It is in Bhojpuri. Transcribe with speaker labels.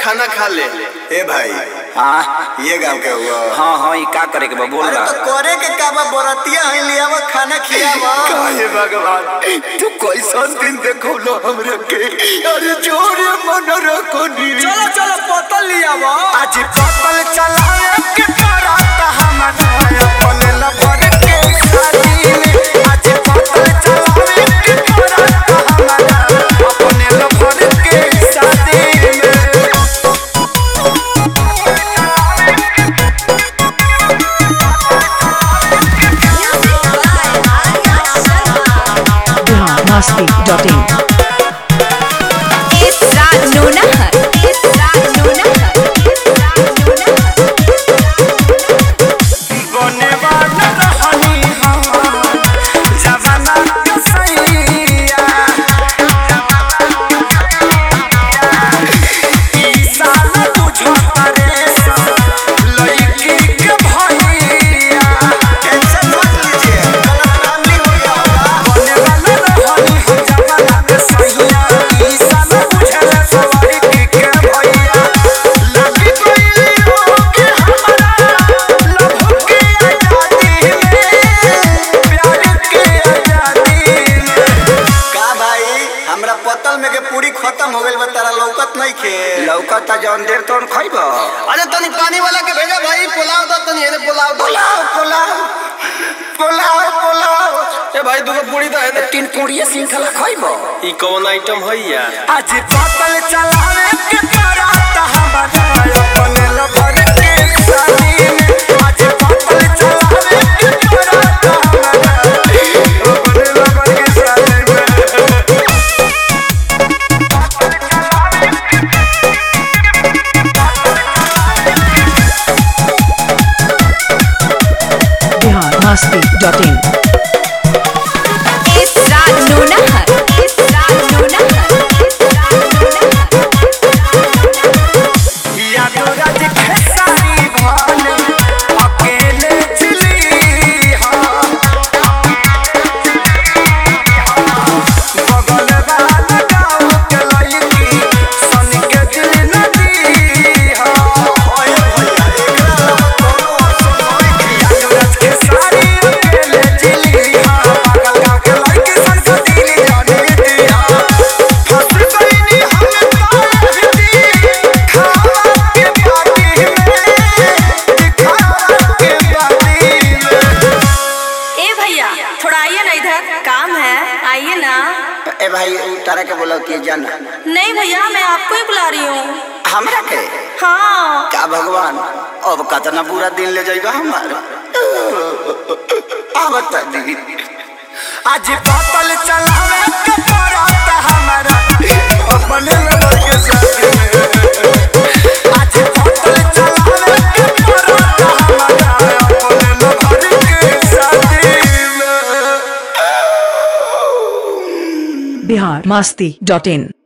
Speaker 1: खाना खा ले
Speaker 2: ए भाई
Speaker 3: हाँ
Speaker 2: ये गांव के हुआ
Speaker 3: हाँ हाँ ये का करे के बा बोल
Speaker 2: अरे
Speaker 3: रहा
Speaker 2: तो करे के का बा बरतिया है लियावा खाना खियावा
Speaker 3: काहे भगवान तू कैसन दिन देखो लो हमरे के अरे जोरे मन रखो नी
Speaker 1: चलो चलो बोतल लियावा
Speaker 3: आज पतल चलाए के करत हमर अपने लबर के शादी में आज पतल चलाए के करत हमर अपने लबर के शादी में
Speaker 4: biharmasti.in
Speaker 5: It's Raj Nonahar. It's Raj Nonahar. It's Raj Nonahar.
Speaker 3: बने वाला रहनी हम जमाना के सैया ई साल बुझो तारे सा लड़की के भैया
Speaker 2: टेंशन मत लीजिए गलत फैमिली हो गया होगा
Speaker 3: बने वाला रहनी हम जमाना के सैया ई साल बुझे सा लड़की के भैया लगी कोई होके हमारा लभ के आजादी में प्यार के आजादी में
Speaker 2: का भाई हमरा पतल में के पूरी खत्म हो गइल बा तारा लौकत नहीं खे
Speaker 3: लौकता जौन देर तोन खइब
Speaker 1: अरे तनी पानी वाला के भेजा भाई पुलाव दो तनी एने पुलाव दो
Speaker 3: पोलाव पोलाव पोलाव पोलाव
Speaker 1: ए भाई दुगो पूरी दो एने
Speaker 3: तीन पूड़िया श्रृंखला खइब
Speaker 1: ई कौन आइटम है यार
Speaker 3: आज पतल चलावे के करत हमारा अपने लभर के शादी में आज पतल चलावे के करत हमारा अपने लभर के शादी में
Speaker 4: biharmasti.in
Speaker 5: It's Raj Nonahar. It's Raj Nonahar. It's Raj Nonahar.
Speaker 3: यादो राज खेसारी भान अकेले चली हाँ बगल वाला गाँव के लड़की सन के दिल नदी हाँ यादो राज खेसारी अकेले चली हाँ बगल गाँव के लड़की सन के दिल जाने दिया फंस गईनी हम तार दी खावा के बाटी में दिखावा के बाटी में
Speaker 6: ए भैया थोड़ा आइए ना इधर काम है आइए ना
Speaker 3: ए भाई तारा के बोला कि जाना
Speaker 6: नहीं भैया मैं आपको ही बुला रही हूँ
Speaker 3: हमरा के
Speaker 6: हाँ
Speaker 3: का भगवान अब कतना बुरा दिन ले जाएगा हमार आ बता दी आज पतल चलावे के पड़त हमारा अपने लबर के साथ में आज पतल चलावे के पड़त हमारा अपने लबर के साथ में
Speaker 4: biharmasti.in